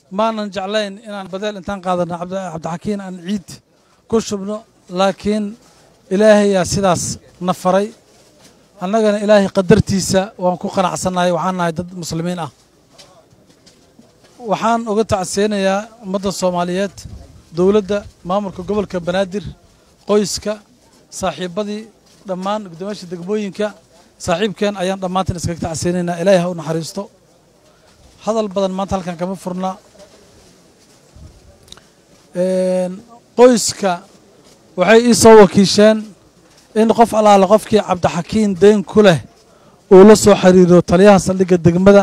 maanan jeclayn inaan badeel intaan qaadano cabdixakiin aan ciid ku shubno laakiin ilaahayaa sidaas na faray annagana ilaahay qadartiisa waan ku qanacsannahay waxaan nahay dad muslimiin ah waxaan uga tacseynayaa ummadda soomaaliyeed dowladda maamulka gobolka banaadir qoyska saaxiibbadii dhammaan guddoomiyaasha degmooyinka saaxiibkeen ayaan dhammaantiin iskaga tacseynaynaa ilaahay ha u naxariisto hadal badan maanta halkan kama furna qoyska waxay ii soo wakiisheen in qof allaale qofkii cabdixakiin deyn ku leh uu la soo xiriiro taliyaha saldhigga degmada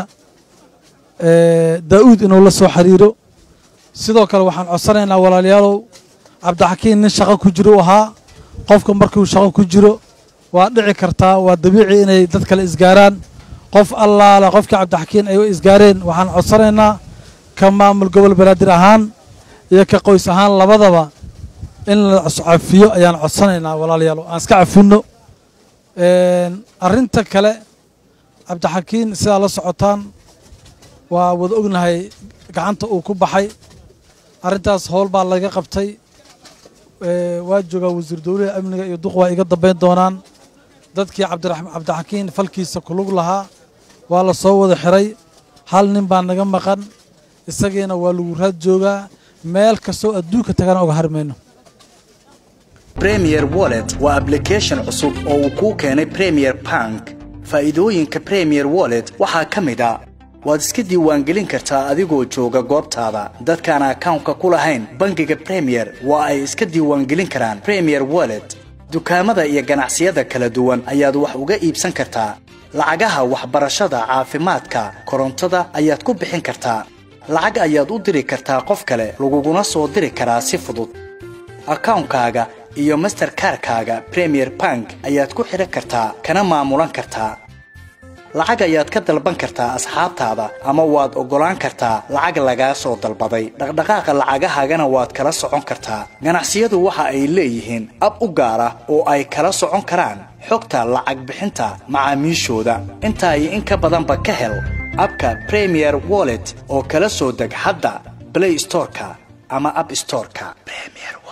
daa'uud inuu la soo xiriiro sidoo kale waxaan codsanaynaa walaalayaalow cabdixakiin nin shaqo ku jiro u ahaa qofka markuu shaqo ku jiro waa dhici kartaa waa dabiici inay dad kale isgaaraan qof allaale qofkii cabdixakiin ay isgaareen waxaan codsanaynaa ka maamul gobol banaadir ahaan iyo ka qoys ahaan labadaba in la cafiyo ayaan codsanaynaa walaalayaal aan iska cafinno arrinta kale cabdixakiin sidaa la socotaan waa wada ognahay gacanta uu ku baxay arrintaas howl baa laga qabtay waa joogaa wasiir dowlaha amniga iyo duq waa iga dambayn doonaan dadkii cabdixakiin falkiisa kulug lahaa waa la soo wada xiray hal nin baa naga maqan isagiina waa lagu raad joogaa meel kastoo adduunka tagana oga harmayno premier wallet waa ablication cusub oo uu kuu keenay premier bank faa'iidooyinka premier wallet waxaa ka mid a waad iska diiwaangelin kartaa adigoo jooga goobtaada dadkaan akawnka ku lahayn bangiga premier waa ay iska diiwaangelin karaan premier wallet dukaamada iyo ganacsiyada kala duwan ayaad wax uga iibsan kartaa lacagaha waxbarashada caafimaadka korontada ayaad ku bixin kartaa lacag ayaad u diri kartaa qof kale laguguna soo diri karaa si fudud akawnkaaga iyo masterkarkaaga premier bank ayaad ku xidhan kartaa kana maamulan kartaa lacag ayaad ka dalban kartaa asxaabtaada ama waad oggolaan kartaa lacag lagaa soo dalbaday dhaqdhaqaaqa lacagahaagana waad kala socon kartaa ganacsiyadu waxa ay leeyihiin ab u gaar ah oo ay kala socon karaan xogta lacag bixinta macaamiishooda intaa iyo in ka badanba ka hel abka premier wallet oo kala soo deg hadda blay storeka ama ab storeka